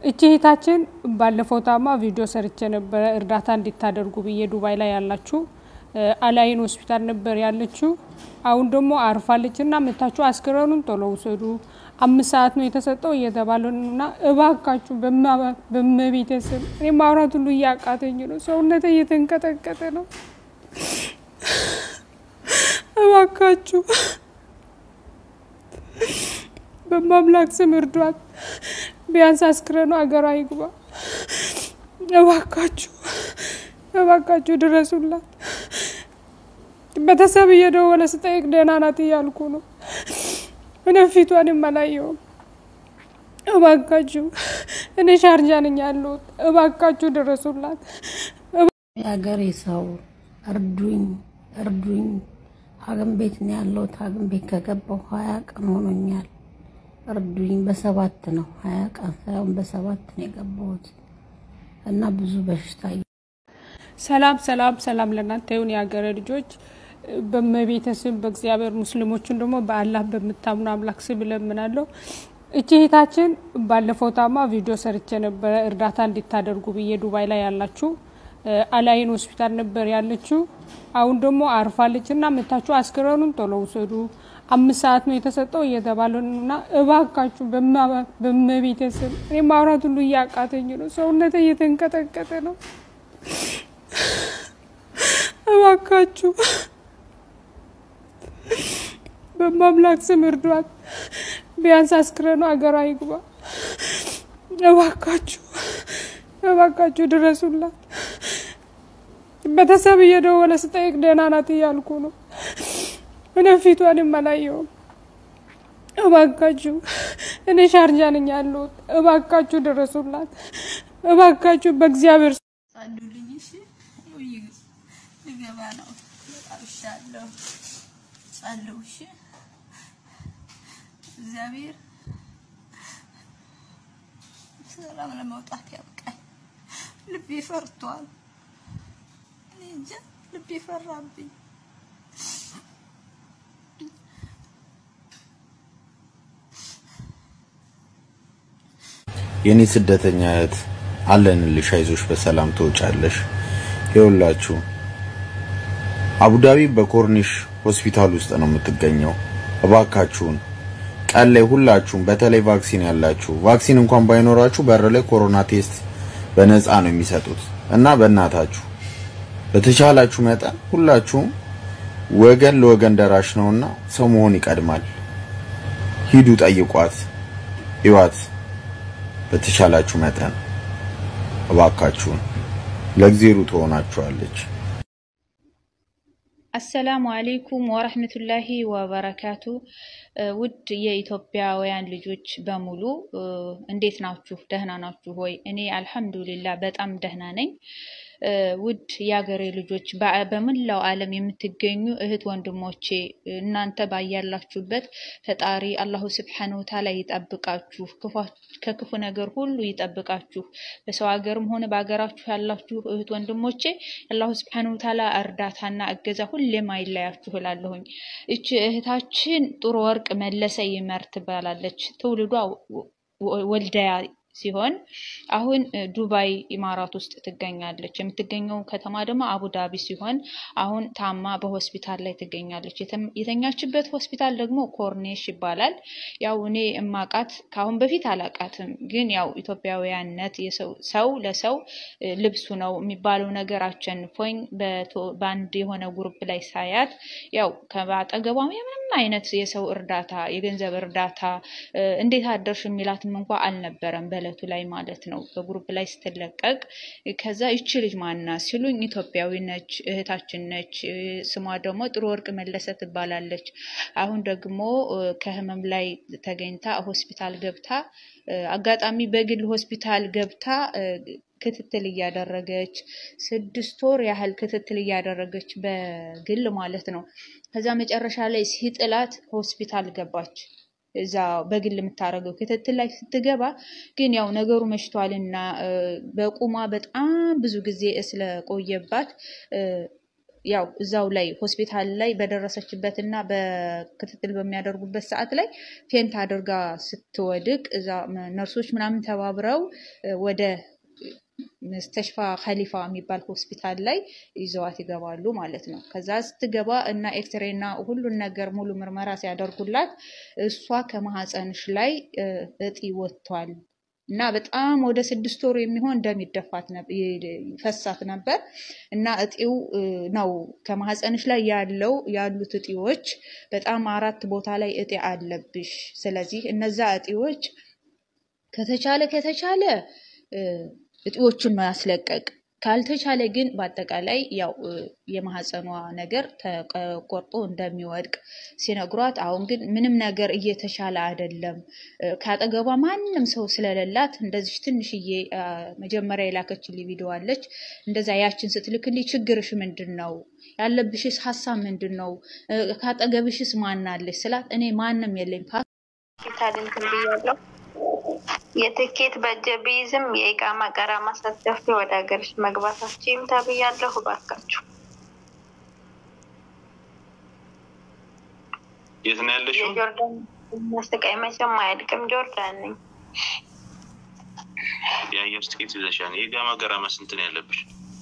እቺ እህታችን ባለፈው ታማ ቪዲዮ ሰርቼ ነበረ እርዳታ እንዲታደርጉ ብዬ ዱባይ ላይ ያላችሁ አላይን ሆስፒታል ነበር ያለችው። አሁን ደግሞ አርፋለች እና መታችሁ አስክሬኑን ቶሎ ውሰዱ፣ አምስት ሰዓት ነው የተሰጠው እየተባለ ነው እና እባካችሁ በመቤተሰብ እኔ ማውራት ሁሉ እያቃተኝ ነው፣ ሰውነቴ እየተንቀጠቀጠ ነው። እባካችሁ በማምላክ ስም እርዷት። ቢያንስ አስክሬኑ ሀገሯ ይግባ። እባካችሁ እባካችሁ ድረሱላት። ቤተሰብ እየደወለ ስጠይቅ ደህና ናት እያልኩ ነው። እኔ ፊቷንም አላየውም። እባካችሁ እኔ ሻርጃ ነኝ ያለሁት። እባካችሁ ድረሱላት። የሀገሬ ሰው እርዱኝ፣ እርዱኝ። ሐኪም ቤት ነው ያለሁት። ሐኪም ቤት ከገባሁ ሀያ ቀን ሆኖኛል። እርዱኝ። በሰባት ነው ሀያ ቀን ሳይሆን በሰባት ነው የገባሁት እና ብዙ በሽታ ሰላም ሰላም ሰላም ለእናንተ ይሁን የሀገረ ልጆች። በመቤተ ስም በእግዚአብሔር ሙስሊሞችን ደግሞ በአላህ በምታምኑ አምላክ ስም እለምናለሁ። እቺ እህታችን ባለፈው ታማ ቪዲዮ ሰርቼ ነበረ እርዳታ እንዲታደርጉ ብዬ ዱባይ ላይ ያላችሁ አላይን ሆስፒታል ነበር ያለችው። አሁን ደግሞ አርፋለች እና መታችሁ አስክሬኑን ቶሎ ውሰዱ፣ አምስት ሰዓት ነው የተሰጠው እየተባለ ነው እና እባካችሁ በመቤተሰብ እኔ ማውራት ሁሉ እያቃተኝ ነው፣ ሰውነቴ እየተንቀጠቀጠ ነው። እባካችሁ በማምላክ ስም እርዷት። ቢያንስ አስክሬኑ ሀገሯ ይግባ። እባካችሁ እባካችሁ ድረሱላት። ቤተሰብ እየደወለ ስጠይቅ ደህና ናት እያልኩ ነው። እኔ ፊቷንም አላየውም። እባካችሁ እኔ ሻርጃ ነኝ ያለሁት። እባካችሁ ድረሱላት። እባካችሁ በእግዚአብሔር ጸልዩልኝ። እሺ ልገባ ነው። አብሻለሁ። ጸልዩ። እሺ እግዚአብሔር ሰላም ለመውጣት ያብቃኝ። ልቤ ፈርቷል። እኔ እንጃ ልቤ ፈራብኝ። የኔ ስደተኛ እህት አለንልሽ፣ አይዞሽ፣ በሰላም ትወጫለሽ። ይኸውላችሁ አቡዳቢ በኮርኒሽ ሆስፒታል ውስጥ ነው የምትገኘው። እባካችሁን ቀን ላይ ሁላችሁም በተለይ ቫክሲን ያላችሁ ቫክሲን እንኳን ባይኖራችሁ በር ላይ ኮሮና ቴስት በነፃ ነው የሚሰጡት እና በእናታችሁ በተቻላችሁ መጠን ሁላችሁም ወገን ለወገን ደራሽ ነውና ሰው መሆን ይቀድማል። ሂዱ፣ ጠይቋት፣ ይዋት በተቻላችሁ መጠን እባካችሁን ለእግዚአብሔር ትሆናችኋለች። አሰላሙ አሌይኩም ወረህመቱላሂ ወበረካቱ። ውድ የኢትዮጵያውያን ልጆች በሙሉ እንዴት ናችሁ? ደህና ናችሁ ሆይ? እኔ አልሐምዱሊላ በጣም ደህና ነኝ። ውድ የአገሬ ልጆች በመላው ዓለም የምትገኙ እህት ወንድሞቼ እናንተ ባያላችሁበት ፈጣሪ አላሁ ስብሓነሁ ወተዓላ ይጠብቃችሁ፣ ከክፉ ነገር ሁሉ ይጠብቃችሁ። በሰው ሀገርም ሆነ በሀገራችሁ ያላችሁ እህት ወንድሞቼ አላሁ ስብሓነሁ ወተዓላ እርዳታና እገዛ ሁሌም አይለያችሁ እላለሁኝ። እቺ እህታችን ጥሩ ወርቅ መለሰ ይመር ትባላለች። ትውልዷ ወልዳያ ሲሆን አሁን ዱባይ ኢማራት ውስጥ ትገኛለች። የምትገኘው ከተማ ደግሞ አቡዳቢ ሲሆን አሁን ታማ በሆስፒታል ላይ ትገኛለች። የተኛችበት ሆስፒታል ደግሞ ኮርኔሽ ይባላል። ያው እኔ እማቃት ከአሁን በፊት አላቃትም፣ ግን ያው ኢትዮጵያውያንነት ሰው ለሰው ልብሱ ነው የሚባለው ነገር አቸንፎኝ በአንድ የሆነ ግሩፕ ላይ ሳያት ያው ከአጠገቧ የምንም አይነት የሰው እርዳታ የገንዘብ እርዳታ እንዴት አደርሽ የሚላትም እንኳ አልነበረም በእለቱ ላይ ማለት ነው። በግሩፕ ላይ ስትለቀቅ ከዛ ይቺ ልጅ ማና ሲሉኝ ኢትዮጵያዊ ነች፣ እህታችን ነች። ስሟ ደግሞ ጥሩ ወርቅ መለሰ ትባላለች። አሁን ደግሞ ከህመም ላይ ተገኝታ ሆስፒታል ገብታ አጋጣሚ በግል ሆስፒታል ገብታ ክትትል እያደረገች ስድስት ወር ያህል ክትትል እያደረገች በግል ማለት ነው። ከዛ መጨረሻ ላይ ሲጥላት ሆስፒታል ገባች። እዛ በግል የምታደርገው ክትትል ላይ ስትገባ ግን ያው ነገሩ መሽቷልና በቁሟ በጣም ብዙ ጊዜ ስለቆየባት ያው እዛው ላይ ሆስፒታል ላይ በደረሰችበት እና በክትትል በሚያደርጉበት ሰዓት ላይ ፌንት አድርጋ ስትወድቅ እዛ ነርሶች ምናምን ተባብረው ወደ መስተሽፋ ከሊፋ የሚባል ሆስፒታል ላይ ይዘዋት ይገባሉ ማለት ነው። ከዛ ስትገባ እና ኤክስሬ እና ሁሉን ነገር ሙሉ ምርመራ ሲያደርጉላት እሷ ከማህፀንሽ ላይ እጢ ወጥቷል እና በጣም ወደ ስድስት ወር የሚሆን ደም ይደፋት ይፈሳት ነበር እና እጢው ነው ከማህፀንሽ ላይ ያለው ያሉት እጢዎች በጣም አራት ቦታ ላይ እጢ አለብሽ። ስለዚህ እነዛ እጢዎች ከተቻለ ከተቻለ እጢዎቹን ማስለቀቅ ካልተቻለ ግን በአጠቃላይ ያው የማህፀኗ ነገር ተቆርጦ እንደሚወድቅ ሲነግሯት፣ አሁን ግን ምንም ነገር እየተሻለ አይደለም። ከአጠገቧ ማንም ሰው ስለሌላት እንደዚህ ትንሽዬ መጀመሪያ የላከችልኝ ቪዲዮ አለች። እንደዛ ያችን ስትልክልኝ ችግርሽ ምንድን ነው? ያለብሽስ ሀሳብ ምንድን ነው? ከአጠገብሽስ ማናለች ስላት እኔ ማንም የለኝ ሆስፒታል እንትን ብያለሁ የትኬት በእጀ ቢይዝም የኢቃማ ቀራማ ሳትከፍይ ወደ ሀገርሽ መግባታችሁም ተብያለሁ። እባካችሁ የት ነው ያለሽው? የጆርዳን መስቃይ መቼም አያልቅም። ጆርዳን ነኝ። የአየር ትኬት ይዘሻል። የኢቃማ ቀራማ ስንት ነው ያለብሽ?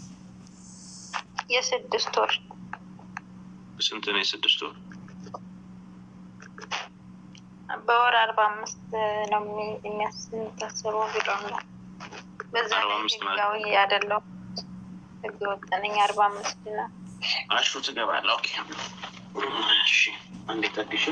የስድስት ወር ስንት ነው የስድስት ወር? በወር አርባ አምስት ነው የሚያስታስበው ቢሮ ነው። በዛ አርባ ላይ አምስት ማለት ህጋዊ አይደለሁም ህግ ወጥ ነኝ። አርባ አምስት ነው። አሹ ትገባለህ። ኦኬ እሺ፣ አንዴ ጠብሽ።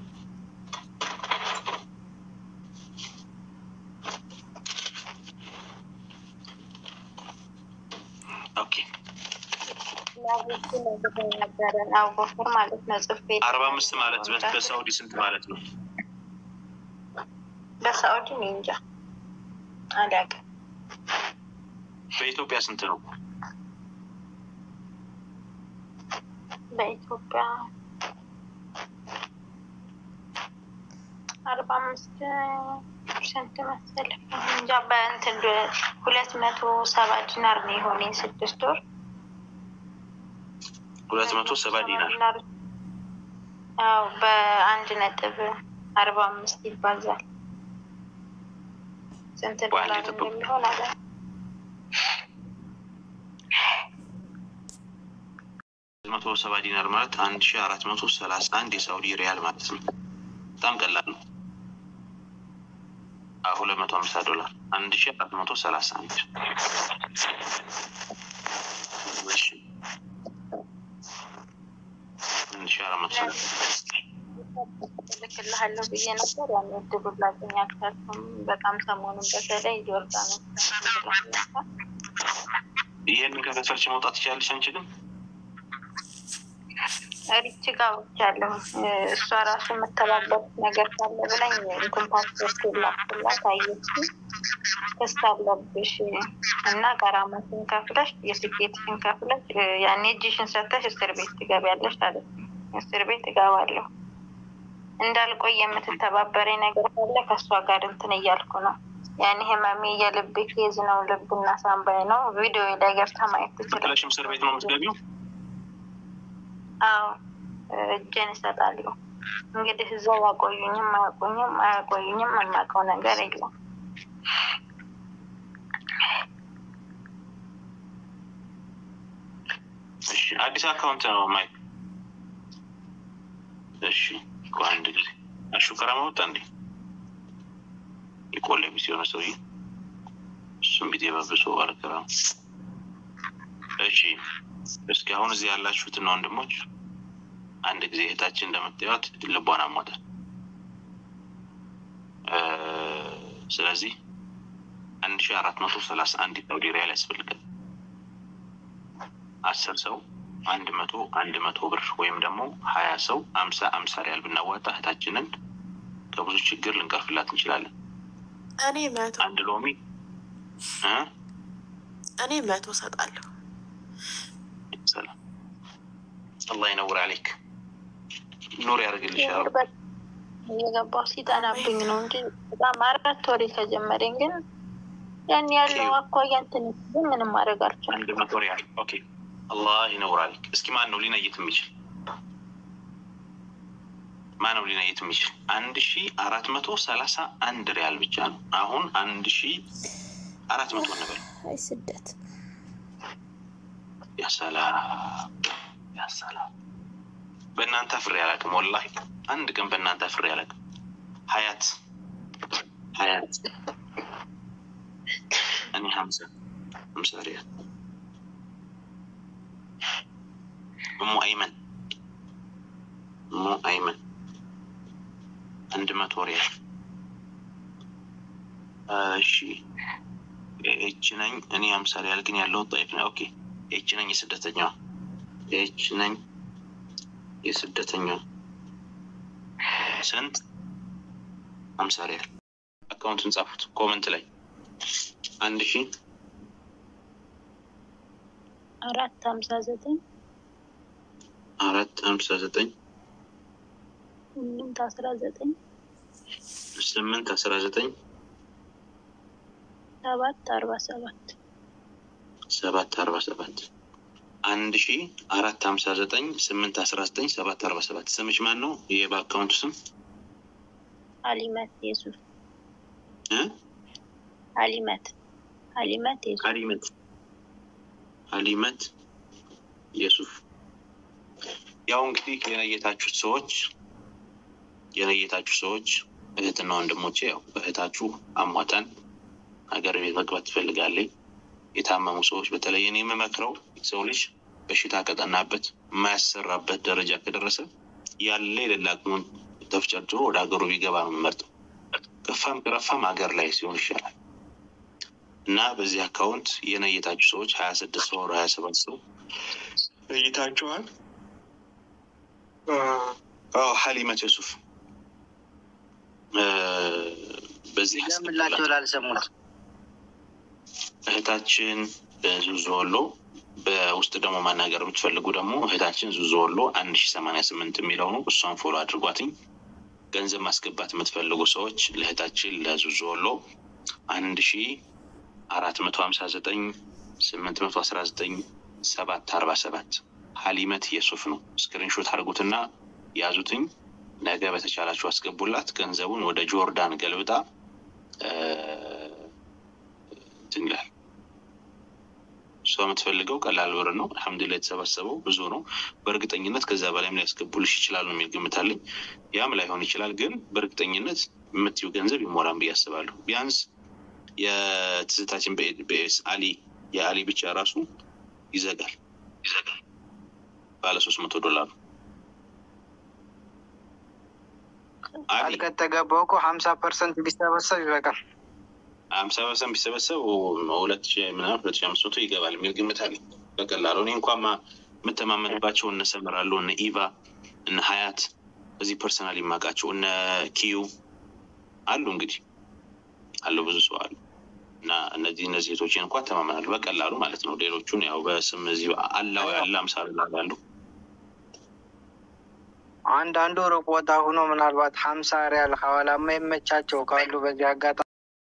ኦኬ ላቦቹ ነግሬ ነበረ አቡበክር ማለት ነው። ጽፌ አርባ አምስት ማለት በ- በሳውዲ ስንት ማለት ነው? በሳዑዲ እኔ እንጃ አላውቅም። በኢትዮጵያ ስንት ነው? በኢትዮጵያ አርባ አምስት ፐርሰንት መሰለኝ እንጃ። በእንትን ዶ- ሁለት መቶ ሰባ ዲናር ነው የሆነኝ ስድስት ወር ሁለት መቶ ሰባ ዲናር አዎ በአንድ ነጥብ አርባ አምስት ይባዛል። ስንት በአንድ ዶላር ነጥብ እንደሚሆን አለ መቶ ሰባ ዲናር ማለት አንድ ሺ አራት መቶ ሰላሳ አንድ የሳውዲ ሪያል ማለት ነው። በጣም ቀላል ነው። ሁለት መቶ ሀምሳ ዶላር አንድ ሺ አራት መቶ ሰላሳ አንድ እሺ። አንድ ሺ አራት መቶ ሰላሳ ልክልሃለሁ ብዬ ነበር። ያን እድሉ ላገኝ አልቻልኩም። በጣም ሰሞኑን በተለይ ጆርዳኖስ ይህንን ከከሰርች መውጣት ትችላለች። አንቺ ግን ሪች ጋር ወቻለሁ እሷ ራሱ የምተባበት ነገር ካለ ብላኝ እንትን ፓስፖርት ላክላት አየች። ክስ አለብሽ እና ቀራማትን ከፍለሽ የስኬትሽን ከፍለሽ ያኔ እጅሽን ሰተሽ እስር ቤት ትገቢያለሽ አለች። እስር ቤት እገባለሁ እንዳልቆይ የምትተባበረኝ ነገር ካለ ከእሷ ጋር እንትን እያልኩ ነው። ያኔ ህመሜ የልብ ኬዝ ነው፣ ልብና ሳምባይ ነው። ቪዲዮ ላይ ገብታ ማየት ትችላለች። ብለሽም እስር ቤት ነው የምትገቢው? አዎ እጄን እሰጣለሁ። እንግዲህ እዛው ያቆዩኝም አያቆዩኝም አያቆዩኝም የማውቀው ነገር የለም። እሺ አዲስ አካውንት ነው ማይክ። እሺ ቆይ አንድ ጊዜ አሹ ከራማ ወጣ እንዴ? የቆለቢ ሲሆነ ሰውዬ እሱም ቢጤ በብሶ ባለከራም። እሺ እስኪ አሁን እዚህ ያላችሁትና ወንድሞች አንድ ጊዜ እህታችን እንደምታዩት ልቧን አሟታል። እ ስለዚህ አንድ ሺ አራት መቶ ሰላሳ አንድ ሳውዲ ሪያል ያስፈልጋል። አስር ሰው አንድ መቶ አንድ መቶ ብር ወይም ደግሞ ሀያ ሰው አምሳ አምሳ ሪያል ብናዋጣ እህታችንን ከብዙ ችግር ልንቀርፍላት እንችላለን። እኔ መቶ አንድ ሎሚ እ እኔ መቶ ሰጣለሁ። ሰላም አላህ ይነውር አሌክ ኑር ያደርግልሻል። እየገባው ሲጠናብኝ ነው እንጂ በጣም አራት ወሬ ከጀመረኝ ግን ያን ያለው አኳያ እንትን ግን ምንም ማድረግ አልቻልኩም። አንድ መቶ ሪያል ኦኬ። አላህ ይነውራል። እስኪ ማን ነው ሊነይት የሚችል? ማን ነው ሊነይት የሚችል? አንድ ሺ አራት መቶ ሰላሳ አንድ ሪያል ብቻ ነው። አሁን አንድ ሺ አራት መቶ እንበል። አይ ስደት ያሰላም ያሰላም። በእናንተ ፍሬ አላውቅም፣ ወላሂ አንድ ቀን በእናንተ ፍሬ አላውቅም። ሀያት ሀያት እኔ ሀምሳ ሀምሳ ሪያል እሙ አይመን እሙ አይመን አንድ መቶ ሪያል እሺ ኤች ነኝ እኔ ሀምሳ ሪያል ግን ያለው ጣይፍ ነው ኦኬ ኤች ነኝ የስደተኛዋ ኤች ነኝ የስደተኛዋ ስንት ሀምሳ ሪያል አካውንቱን ጻፉት ኮመንት ላይ አንድ ሺ አራት ሀምሳ ዘጠኝ አራት ሀምሳ ዘጠኝ ስምንት አስራ ዘጠኝ ስምንት አስራ ዘጠኝ ሰባት አርባ ሰባት ሰባት አርባ ሰባት አንድ ሺ አራት ሀምሳ ዘጠኝ ስምንት አስራ ዘጠኝ ሰባት አርባ ሰባት ስምሽ ማን ነው? ይሄ በአካውንቱ ስም አሊመት የሱፍ እ አሊመት አሊመት የሱፍ ሀሊመት ሀሊመት የሱፍ ያው እንግዲህ የነየታችሁት ሰዎች የነየታችሁ ሰዎች እህትና ወንድሞቼ ያው እህታችሁ አሟጠን ሀገር ቤት መግባት ትፈልጋለች። የታመሙ ሰዎች በተለይ እኔ የምመክረው ሰው ልጅ በሽታ ከጠናበት የማያሰራበት ደረጃ ከደረሰ ያለ የሌላ አቅሙን ተፍጨርጭሮ ወደ ሀገሩ ቢገባ ነው የምመርጠው። ከፋም ከረፋም ሀገር ላይ ሲሆን ይሻላል እና በዚህ አካውንት የነየታችሁ ሰዎች ሀያ ስድስት ሰው ሀያ ሰባት ሰው ነይታችኋል። አዎ ሀሊመት ዩሱፍ በዚህ ምላቸው ላልሰሙት እህታችን ዙዞ ወሎ በውስጥ ደግሞ ማናገር የምትፈልጉ ደግሞ እህታችን ዙዞ ወሎ አንድ ሺ ሰማንያ ስምንት የሚለው ነው። እሷን ፎሎ አድርጓትኝ። ገንዘብ ማስገባት የምትፈልጉ ሰዎች ለእህታችን ለዙዞ ወሎ አንድ ሺ አራት መቶ ሀምሳ ዘጠኝ ስምንት መቶ አስራ ዘጠኝ ሰባት አርባ ሰባት ሀሊመት የሱፍ ነው። ስክሪንሾት አድርጉትና ያዙትኝ። ነገ በተቻላችሁ አስገቡላት። ገንዘቡን ወደ ጆርዳን ገልብጣ እንትን ይላል። እሷ የምትፈልገው ቀላል ብር ነው። አልሐምዱሊላህ የተሰባሰበው ብዙ ነው። በእርግጠኝነት ከዛ በላይም ሊያስገቡልሽ ይችላሉ የሚል ግምት አለኝ። ያም ላይሆን ይችላል፣ ግን በእርግጠኝነት የምትይው ገንዘብ ይሞላን ብዬ አስባለሁ። ቢያንስ የትዝታችን በኤስ አሊ የአሊ ብቻ ራሱ ይዘጋል ይዘጋል ባለ ሶስት መቶ ዶላር ነው። ቃል ከተገባው እኮ ሀምሳ ፐርሰንት ቢሰበሰብ ይበቃል። ሀምሳ ፐርሰንት ቢሰበሰብ ሁለት ሺ ምናምን ሁለት ሺ አምስት መቶ ይገባል የሚል ግምት አለኝ። በቀላሉ እኔ እንኳን የምተማመንባቸው እነ ሰምር አሉ፣ እነ ኢቫ፣ እነ ሀያት እዚህ ፐርሰናል የማውቃቸው እነ ኪዩ አሉ። እንግዲህ አሉ ብዙ ሰው አሉ እና እነዚህ እነዚህ ሴቶችን እንኳን ተማመናለሁ በቀላሉ ማለት ነው። ሌሎቹን ያው በስም እዚሁ አላው ያለ አምሳ ላሉ አንዳንዱ ሩቅ ቦታ ሆኖ ምናልባት ሀምሳ ሪያል ሐዋላ የማይመቻቸው ካሉ በዚህ አጋጣሚ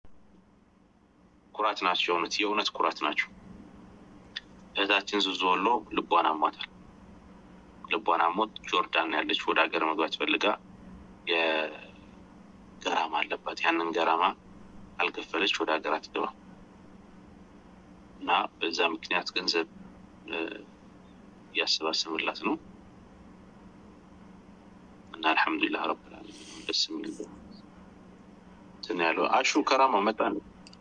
ኩራት ናቸው። የእውነት የእውነት ኩራት ናቸው። እህታችን ዙዞ ወሎ ልቧን አሟታል። ልቧን አሞት ጆርዳን ያለች ወደ ሀገር መግባት ፈልጋ የገራማ አለባት። ያንን ገራማ ካልከፈለች ወደ ሀገር አትገባ እና በዛ ምክንያት ገንዘብ እያሰባሰብላት ነው እና አልሐምዱሊላህ ረብል ዓለሚን ደስ የሚል እንትን ያለው አሹ ከራማው መጣ ነው።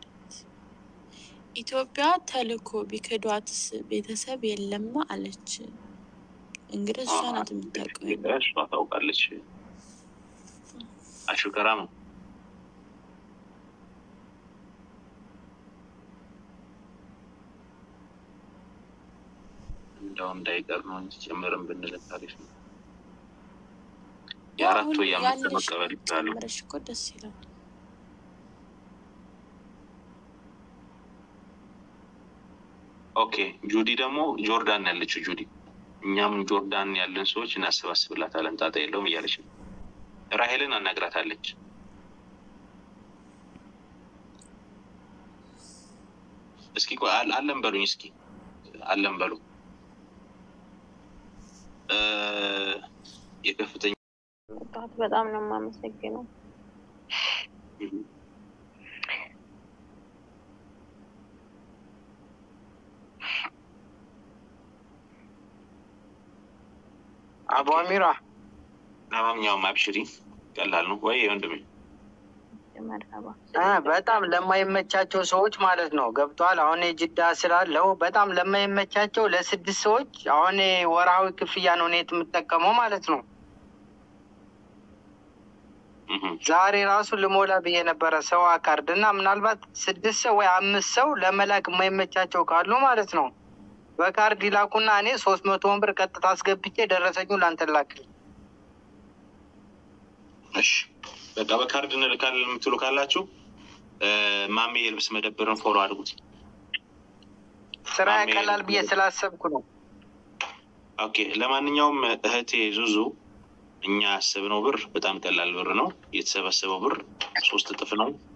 ኢትዮጵያ ተልኮ ቢክዷትስ ቤተሰብ የለማ አለች። እንግዲህ እሷ ናት የምታውቀው። እሷ ታውቃለች። አሹ ከራማው እንደው እንዳይቀር ነው እንጂ ጨምርን ብንል ታሪፍ ነው። የአራት ወይ የአምስት መቀበል ይችላሉ። ጨምረሽ እኮ ደስ ይላል። ኦኬ ጁዲ ደግሞ ጆርዳን ያለችው ጁዲ፣ እኛም ጆርዳን ያለን ሰዎች እናሰባስብላታለን ጣጣ የለውም እያለች ነው። ራሄልን አናግራታለች። እስኪ ቆይ አል- አለን በሉኝ፣ እስኪ አለን በሉ እ፣ የከፍተኛ መጣሁት። በጣም ነው የማመሰግነው። አቡ አሚራ ለማንኛውም አብሽሪ፣ ቀላል ነው ወይ ወንድሜ? መርሀባ እ በጣም ለማይመቻቸው ሰዎች ማለት ነው ገብቷል። አሁን የጅዳ ስላለው በጣም ለማይመቻቸው ለስድስት ሰዎች አሁን ወርሃዊ ክፍያ ነው እኔ የምጠቀመው ማለት ነው። ዛሬ ራሱ ልሞላ ብዬ ነበረ ሰው አካርድ እና ምናልባት ስድስት ሰው ወይ አምስት ሰው ለመላክ የማይመቻቸው ካሉ ማለት ነው በካርድ ይላኩና እኔ ሶስት መቶውን ብር ቀጥታ አስገብቼ ደረሰኙ ላንተ ላክል። እሺ በቃ በካርድ እንልካለን የምትሉ ካላችሁ እ፣ ማሜ የልብስ መደብርን ፎሎ አድርጉት። ስራ ማሜ ያቀላል ብዬ ስላሰብኩ ነው። ኦኬ። ለማንኛውም እህቴ ዙዙ እኛ ያሰብነው ብር በጣም ቀላል ብር ነው። የተሰበሰበው ብር ሶስት እጥፍ ነው።